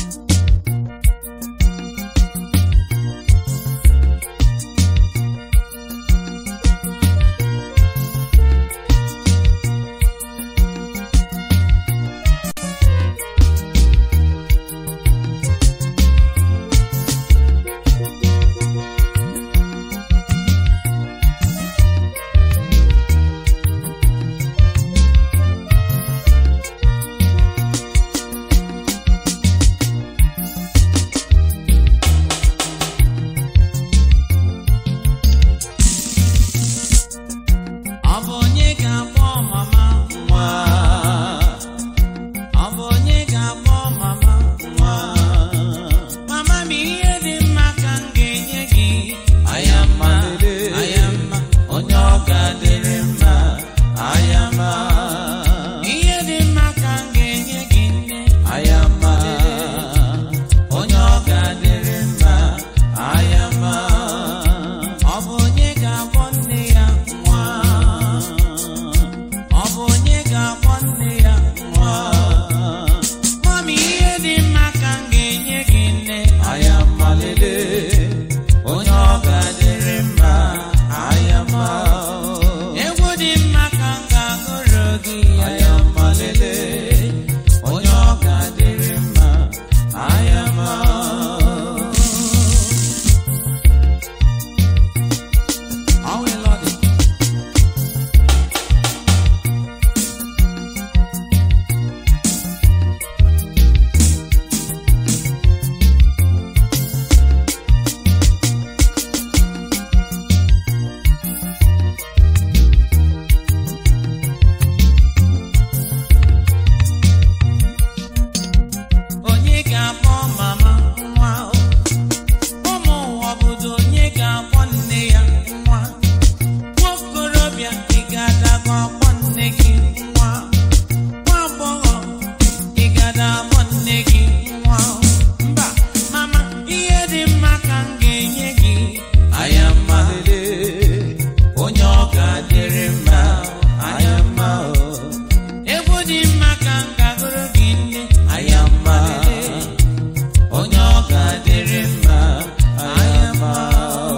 Ọ bụ onye ga-akpọ mama nwa? Ọ bụ onye ga-akpọ mama nwa? Mama m ihe dị mma ka m ga-enye gị. Ayama, ayama, onye ọ ga-adịrị mma. Ayama, ihe dị mma ka m ga-enye gị nne. Ayama, onye ọ ga-adịrị mma. Ayama, ọ bụ onye ga-akpọ nne ya nwa. Ọ bụ onye ga-akpọ nne ya nwa. Mami, ihe dị mma ka m ga-enye gị nne. Ayama lele, onye ọ ga-adịrị mma. Ayama, egwu dị mma ka m ga-agụrụ gị. Ayama lele, onye ọ ga-adịrị mma. Ayama. All we Lord. Onye ga-akpọ mama nwa? Ụmụ ụwa obodo onye ga-akpọ nne ya nwa? Nwokorobịa ị ga-adago akpọ nne gị nwa? Nwa agbọghọ ị ga-ada akpọ nne gị nwa? Mba, mama, ihe dị mma ka m ga-enye gị. Ayama lele, onye ọ ga-adịrị mma. Ayama o. Egwu dị mma ka m ga-agụrụ gị nne. Ayama lele, onye ọ ga-adịrị mma. Ayama o.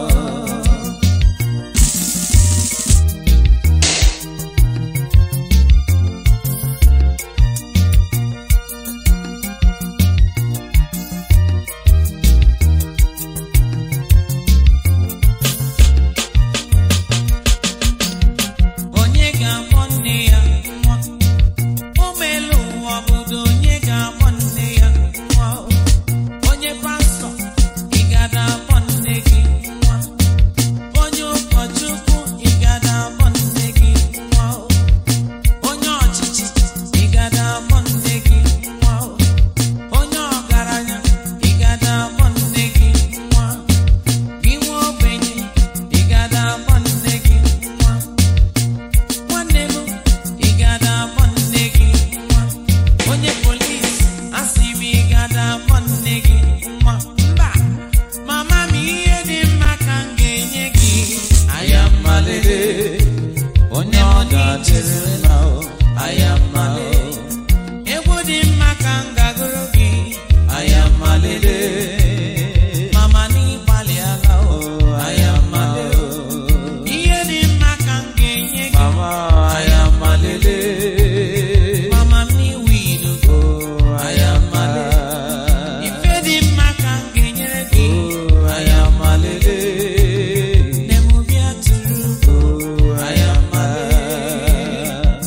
Onye ga-akpọ nne ya nwa? Ụmụ elu ụwa obodo onye ga-akpọ nne ya nwa? Onye pastọ, ị ga-ada akpọ nne gị nwa? Onye ụkọchukwu, ị ga-ada akpọ nne gị nwa? Onye ọchịchị, ị ga-ada akpọ nne gị nwa? Onye ọgaranya, ị ga-ada akpọ nne gị nwa? Gị nwa ogbenye, ị ga-ada akpọ nne gị nwa? Nwanne m, ị ga-ada akpọ nne gị nwa? Onye polis, asị m ị ga-ada akpọ nne gị nwa? Mba, mama m ihe dị mma ka m ga-enye gị. Ayama lele, onye ọ ga-adịrị mma o. Ayama lele, egwu dị mma ka m ga-agụrụ gị. Ayama lele, mama n'ịgbalị ala o. Ayama lele, ihe dị mma ka m ga-enye gị. Mama, ayama lele. Mama m n'iwu ilu. Ayama lele. Ife dị mma ka m ga-enyere gị. Ayama lele. Nne m bịa tụrụ. Ayama lele.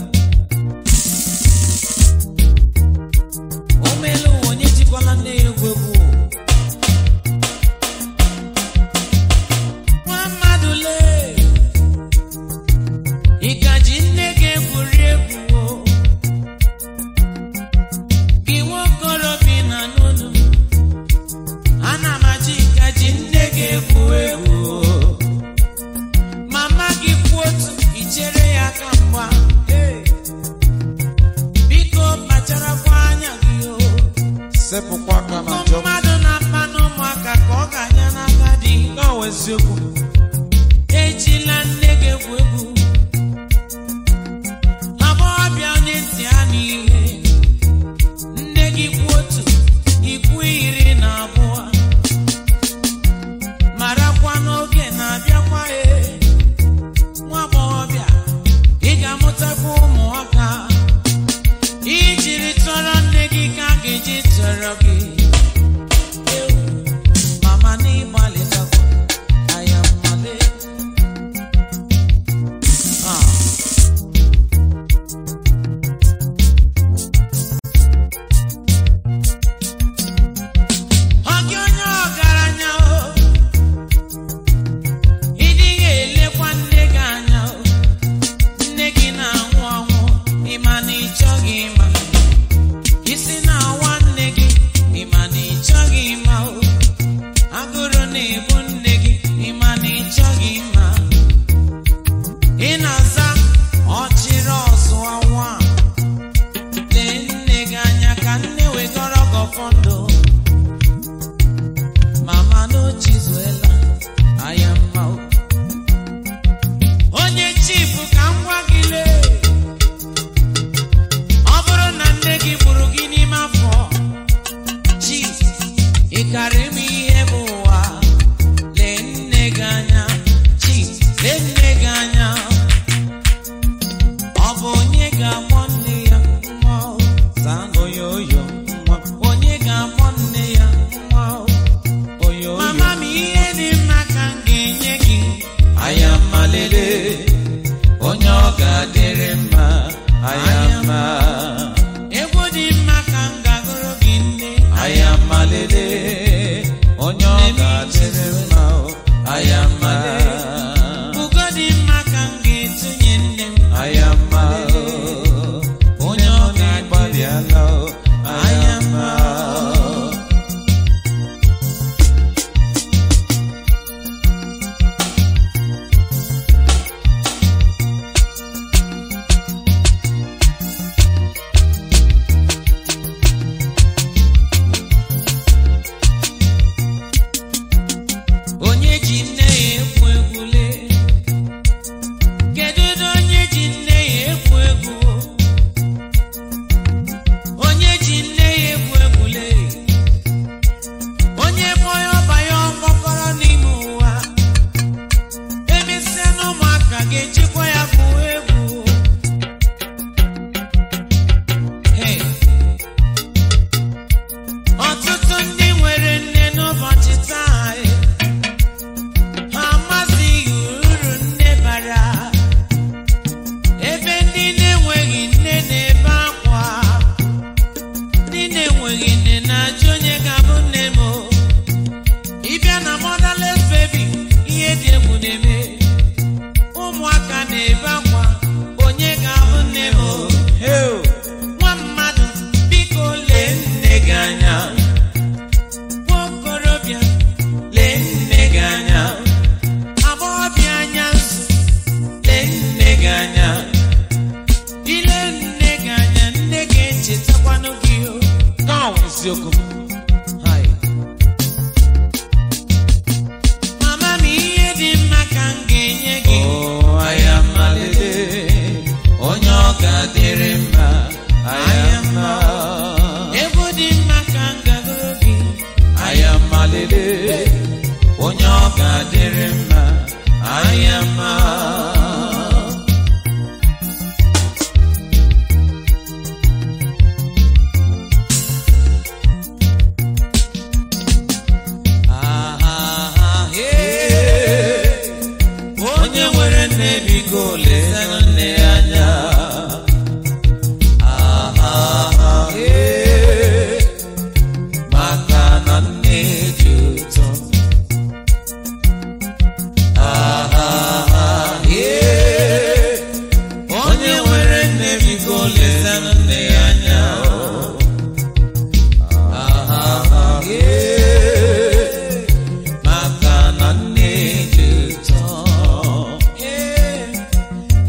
O meela ụwa onye jikwala nne ya egwu egwu. Nwa mmadụ lee. Ị ka ji nne gị egwuri egwu o? Gị nwokorobịa na n'ụlọ. Ana m achị ka ji nne gị egwu egwu o. Mama gị kwụ otu, i chere ya ka mgba. Hey. Biko kpacharakwa anya gị o. sepụkwa aka na Ụmụ njọ mmadụ na-akpa n'ụmụaka ka ọ ga-anya n'aka dị. na-awụ eziokwu Ejila nne gị egwu egwu. Agbọghọbịa onye ntị ha n'ihe. Nne gị kwu otu, ikwu ihe afọ ndụ mama n'ochizuela anya mma o. onye chifu ka m gwa gị lee ọ bụrụ na nne gị gburu gị n'ime afọ chi ị karị m ihe bụ ụwa lee nne gị anya chi lee nne gị anya ọ bụ onye ga-akpọ nne ya nwa o? zaa oyoyo nwa onye ga-akpọ nne ya nwa o? oyoyo mama m ihe dị mma ka m ga-enye gị anya mma lele onye ọ ga-adịrị mma anya mma egwu dị mma ka m ga-agụrụ gị nne anya mma lele onye ọ ga-adịrị mma o. anya mma ugo dị mma ka m ga-etunye nne m anya mma onye ọ ga-agbalịala o. anya mma onye ji nne ya ekwu egwu lee kedu ụdị onye ji nne ya ekwu egwu onye ji nne ya ekwu egwu lee onye bụ onye ọba ya ọgbakọrọ n'ime ụwa emesịa na ụmụaka ga-ejikwa ya bụ egwu Hey. ọtụtụ ndị nwere nne n'ụbọchị taa eh, ha amazighị uru nne bara ebe ndị na-enweghị nne na-ebe akwa ndị na-enweghị nne na-ajụ onye ga-abụ nne m o. ịbịa na motherless baby ihe dị egwu na-eme ụmụaka na-ebe akwa onye ga-abụ nne m o. Hey, nwa mmadụ biko lee nne gị anya nwa okorobịa lee nne gị anya agbọghọbịa anya nzu lee nne gị anya ile nne gị anya nne gị echetakwanụ gị o now isiokwu m Hai. mama m ihe dị mma ka m ga-enye gị Oh, anya mma lele onye ọ ga-adịrị mma anya mma egwu dị mma ka m gagoro gị anya mma lele onye ọ ga-adịrị mma anya mma Ah, ah, ah, hey. onye nwere nne biko lesanụ nne ya anya Ah, ah, ah, eh. maka na nne dị ụtọ Ah, ah, ah, eh. onye nwere nne biko lesanụ nne ya anya Ah, ah, ah, eh. maka na nne dị ụtọ Hey,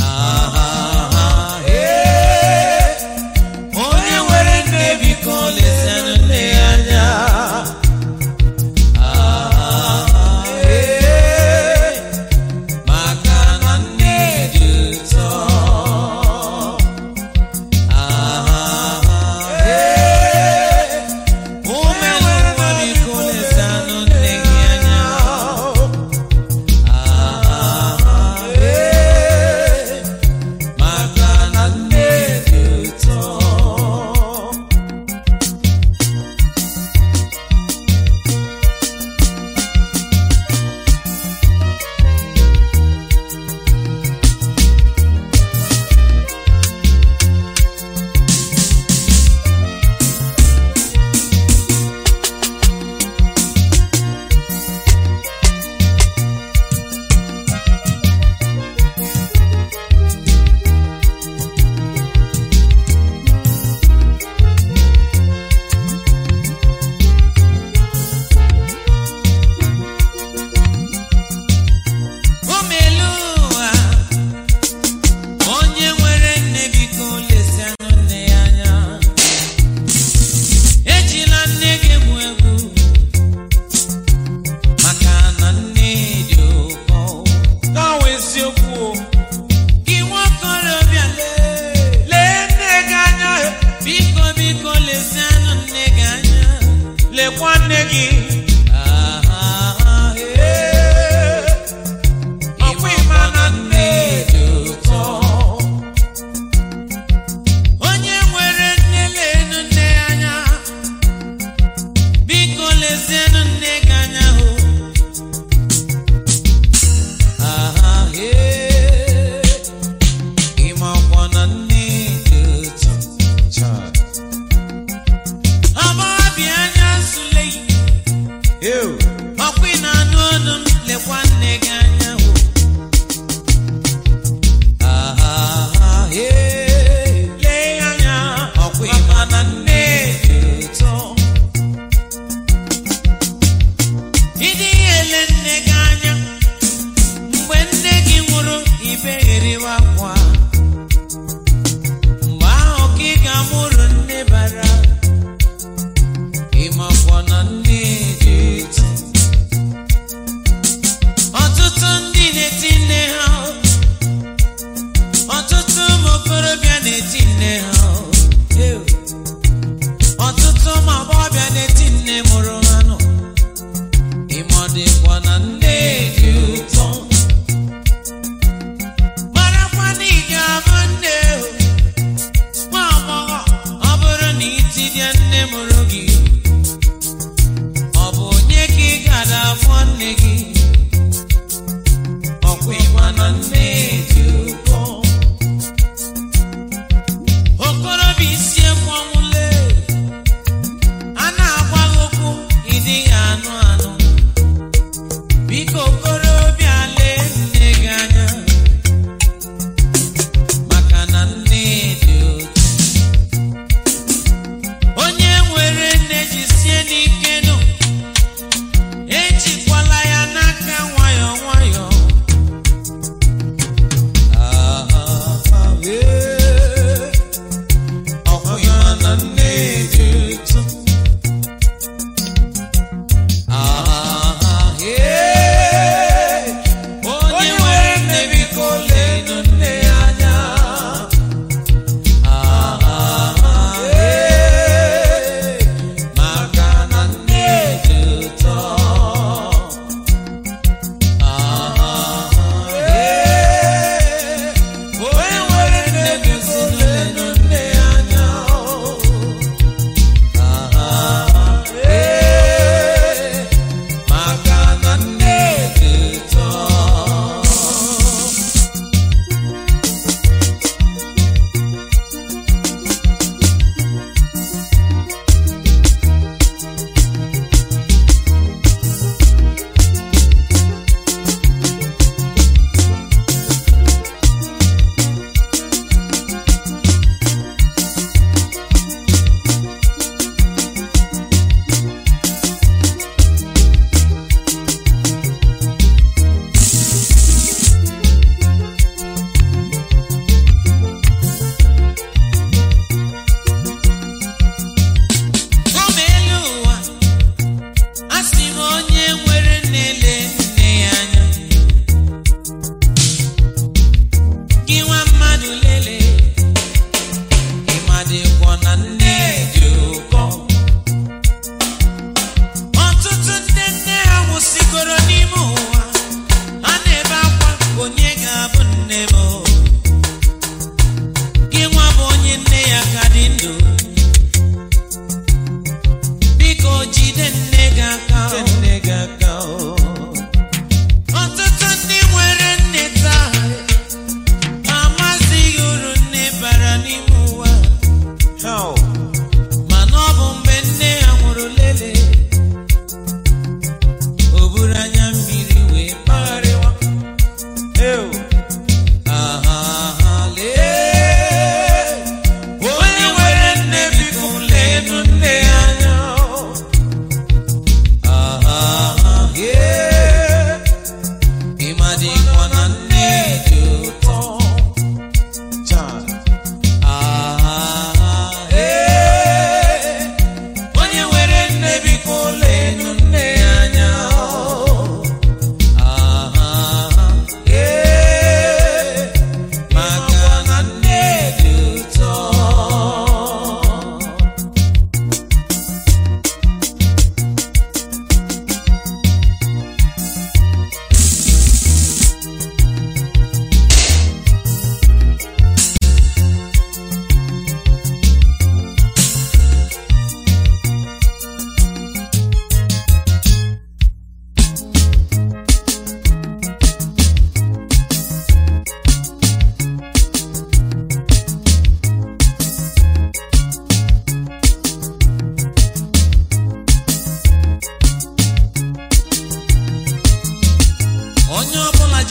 lekwa nne gị aha, ee. ọkwa ịma na nne dị ụtọ onye nwere nne lenu nne ya anya biko lezienụ nne gị anya hụ aha, ee. Ịmakwa na nne dị ụtọ. Chai. agbọghọbịa anya nsule Ew. ọkwa ị na-anụ ọnụ m lekwa nne gị anya hụ aha, ee. lee ya anya Ọkwa ịma na nne dị ụtọ. ịdị ele nne gị anya mgbe nne gị nwụrụ ibegheriwa akwa mgbe ahụ ka ị ga-amụrụ nne bara Ịmakwa na nne dị ụtọ. ọtụtụ ndị na-eti nne ha ọtụtụ ụmụ okorobịa na-eti nne ha Ew. ọtụtụ ụmụ agbọghọbịa na-eti nne mụrụ ha nọ Ịma dịkwa na nne dị ụtọ. marakwa na ị ga-abụ nne o. nwa agbọghọ ọ bụrụ na itinye nne mụrụ gị ọ bụ onye ka ị gara afọ nne gị Ọkwa ịma na nne dị ụtọ. okorobịa isi ekwu ọnwụle a na-agwa gị okwu ịdịghị anụ anụ biko okorobịa lee nne gị anya Maka na nne dị ụtọ. onye nwere nne jisie n'ike nụ ejikwala ya n'aka nwayọọ nwayọọ Aha, ee. Ọkwa ịma na nne dị ụtọ.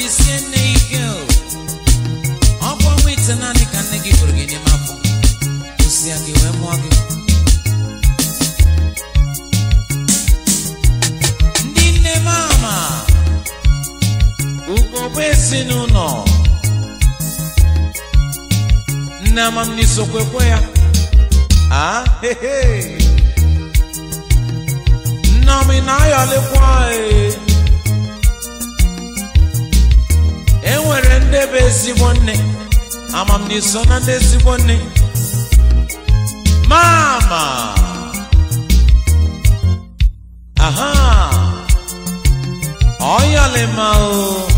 jisie nne ya ike o ọkwa nwa ite naanị ka nne gị bụrụ gị n'ime afọ osi ya gị wee mụọ gị ndị nne m ama ugogbe ezinụlọ nne amamnisi okwekwe ya ah hehe nneọma ị na-ayọlikwa ee e nwere ndị bụ ezigbo nne amamniso na ndị ezigbo nne mama aha ọyọlima o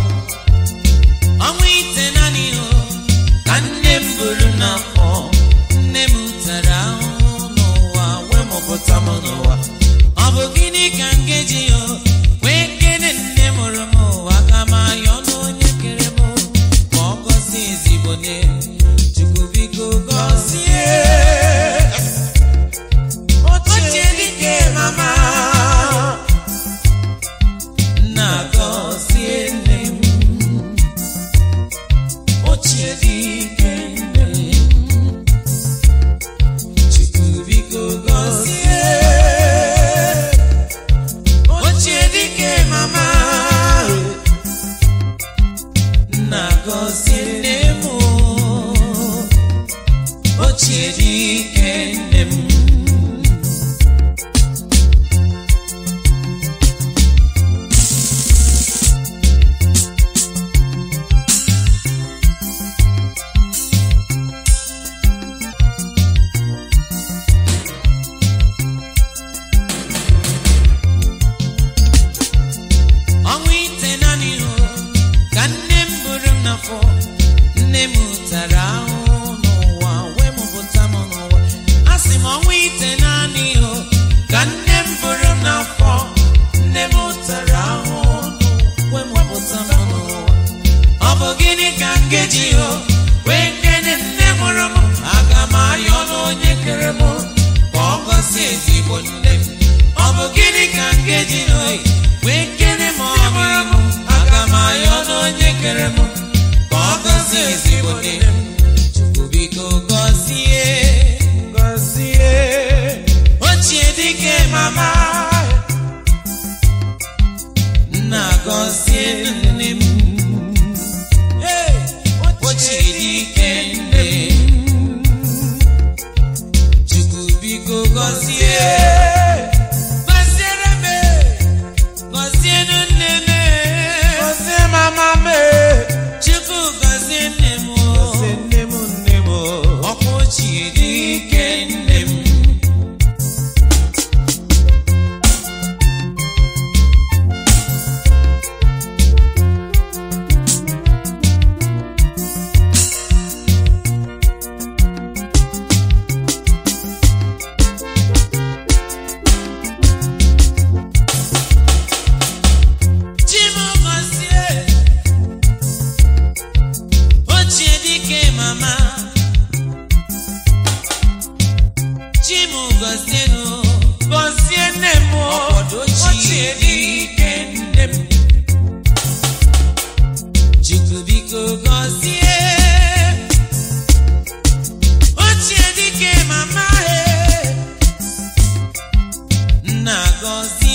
ọnwa ite naanị o ka nne m buru n'afọ nne m tara ahụhụ n'ụwa wee mụpụta m n'ụwa ọ bụ gịnị ka m ga-eji o wee kene nne mụrụ m ụwa ka m ayọ n'onye kere m ka ọ gọzie ezigbo nne chukwu biko gọzie ochie dike mama nna gọzie nne m ochie dike nne m chukwu biko gọzie ochie dike mama nna gọzie nne m ochie dike nne m ọnwa ite naanị o ka nne m buru m n'afọ nne m tara ahụhụ n'ụwa wee mụpụta m n'ụwa a sị m ọnwa ite naanị o ka nne m buru m n'afọ nne m tara ahụhụ n'ụwa wee mụpụta m n'ụwa ọ bụ gịnị ka m ga-eji o wee kene nne mụrụ m aga m ayọ n'onye kere m ka ọ gọzie ezigbo nne m ọ bụ gịnị ka m ga-eji o wee kene m ọmụrụ m aga m ayọ n'onye kere m ka ọ gọzie ezigbo nne m chukwu biko gọzie gọzie ochie dike mama nna gọzie nne m Hey! ochie dike nne m chukwu biko gọzie gọziere m gọzienụ nne m Gọzie mama m chukwu gọzie nne m o. Gọzie nne m nne m ọkwa ochie dike nne m Chimọgọzie ochie dike mama Chimọgọzienụ Gọzie nne m ọkpọdọ ochie dike nne m Chukwu biko gọzie ochie dike mama he nna gọzie